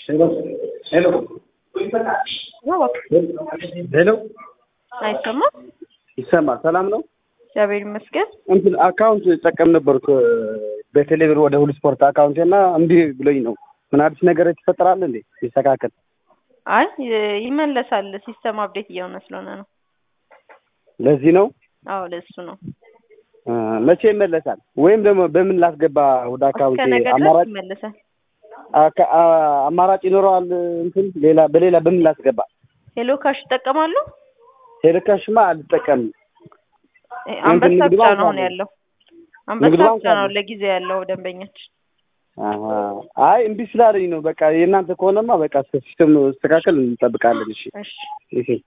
ሄሎ ሄሎ ሄሎ አይሰማም? ይሰማል። ሰላም ነው። እግዚአብሔር ይመስገን። እንትን አካውንት ጠቀም ነበርኩ በቴሌብር ወደ ሁሉ ስፖርት አካውንቴ እና እምቢ ብሎኝ ነው። ምን አዲስ ነገር ይፈጠራል እንዴ? ይስተካከል። አይ ይመለሳል። ሲስተም አፕዴት እየሆነ ስለሆነ ነው። ለዚህ ነው አዎ ለሱ ነው። እ መቼ ይመለሳል? ወይም ደግሞ በምን ላስገባ ወደ አካውንቴ? እስከ ነገ ድረስ አማራጭ ይመለሳል። አካ- አ- አማራጭ ይኖረዋል? እንትን ሌላ በሌላ በምን ላስገባ? ሄሎ ካሽ ይጠቀማሉ? ቴሌካሽማ አልጠቀምም። እ አንበሳ ንግድ ብቻ ባንክ ነው አሁን አለ። ያለው። ንግድ አንበሳ ባንክ ብቻ ነው አለ። ለጊዜው ያለው ደንበኛችን። አሀ። አይ እምቢ ስላለኝ ነው። በቃ የእናንተ ከሆነማ በቃ ሲስተም ስተካከል እንጠብቃለን። እሺ እሺ እሺ